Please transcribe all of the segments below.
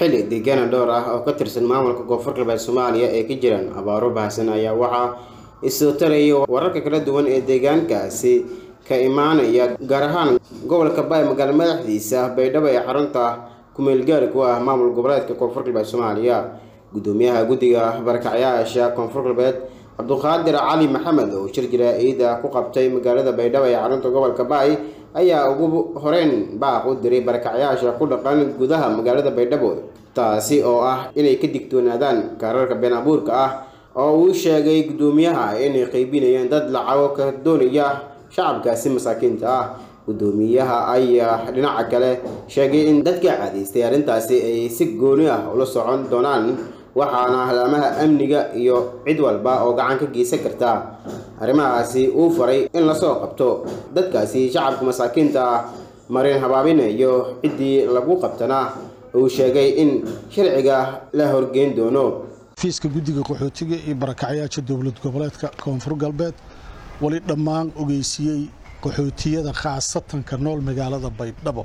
xilli deegaana dhowr ah oo ka tirsan maamulka koonfur galbeed soomaaliya ee ka jiraan abaaro baahsan ayaa waxaa isoo taraya wararka kala duwan ee deegaankaasi ka imaanaya gaar ahaan gobolka baay magaalo madaxdiisa baydhabo ee xarunta kumeelgaari ku ah maamul goboleedka koonfur galbeed soomaaliya gudoomiyaha guddiga barakacyaasha koonfur galbeed cabduqaadir cali maxamed oo shir jaraa'ida ku qabtay magaalada baydhabo ee xarunta gobolka baay ayaa ugu horeyn baaq u diray barakacyaasha ku dhaqan gudaha magaalada baydhabo taasi oo ah inay ka digtoonaadaan kaararka been abuurka ah oo uu sheegay gudoomiyaha inay qaybinayaan dad lacago ka doonaya shacabkaasi masaakiinta ah gudoomiyaha ayaa dhinaca kale sheegay in dadka cadaystay arrintaasi ay si gooni ah ula socon doonaan waxaana halaamaha amniga iyo cid walba oo gacan ka geysan karta arrimahaasi uu faray in lasoo qabto dadkaasi shacabka masaakiinta ah marin habaabinayo ciddii lagu qabtana uu sheegay in sharciga la horgeyn doono fiiska guddiga qaxootiga iyo barakacyaasha dowlad goboleedka koonfur galbeed weli dhammaan ogeysiiyey qaxootiyada khaasatanka nool magaalada baydhabo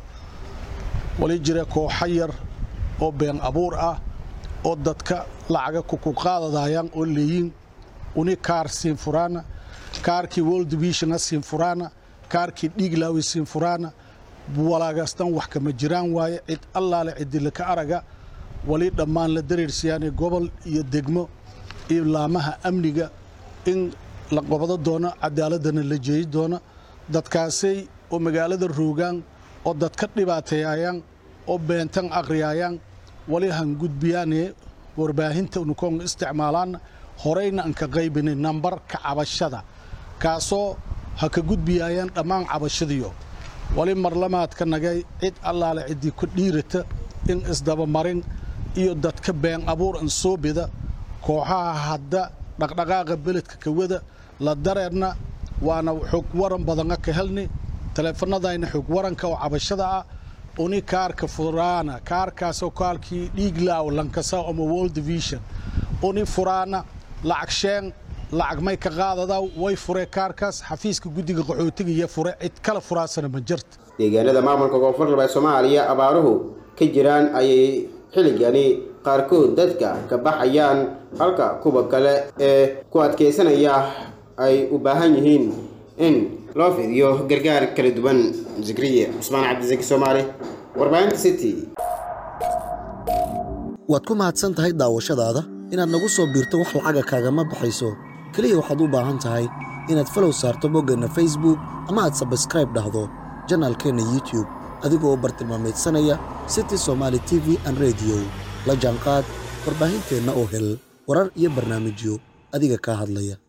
wali jira kooxo yar oo been abuur ah oo dadka lacaga kukuqaadadayaan oo leeyiin uni kaar siin furaana kaarkii world divisiona siin furaana kaarkii dhiiglaawi siin furaana walaagastan wax kama jiraan waaye cid allaale cidilaka araga wali dhammaan la dareersiyaane gobol iyo degmo iyo laamaha amniga in la qabado doono cadaaladana la jeeyi doono dadkaasay oo magaalada roogaan oo dadka dhibaateeyayaan oo beentan aqriyaayaan wali han gudbiyaane warbaahinta nukoon isticmaalaan horeyna an ka qaybinay nambarka cabashada kaasoo ha ka gudbiyaayaan dhammaan cabashadiyo wali marlamaadka nagay cid allaale ciddii ku dhiirata in isdabamarin iyo dadka been abuur an soo bida kooxaha hadda dhaqdhaqaaqa beledka kawada la dareerna waana xog waran badana ka helni taleefanadayna xog waranka oo cabashada ah uni kaarka furaana kaarkaasoo kaalkii dhiiglaaw lankasa ama world division uni furaana lacag sheen lacag may ka qaadadaa way furee kaarkaas xafiiska guddiga qaxootiga iyo fure cid kala furaasana ma jirta deegaanada maamulka koonfur galbeed soomaaliya abaaruhu ka jiraan ayay xilligani qaarkood dadka ka baxayaan halka kuwa kale ee ku adkaysanaya ay u baahan yihiin in loo fidiyo gargaar kala duwan zikriye cusmaan cabdisaki soomaali warbaahinta city waad ku mahadsan tahay daawashadaada inaad nagu soo biirto wax lacaga kaagama baxayso keliya waxaad u baahan tahay inaad falow saarto boggeenna facebook ama aad sabskraib dhahdo janaalkeenna youtube adigoo u bartilmaamaydsanaya city somaali t v an rediyo la jaanqaad warbaahinteenna oo hel warar iyo barnaamijyo adiga kaa hadlaya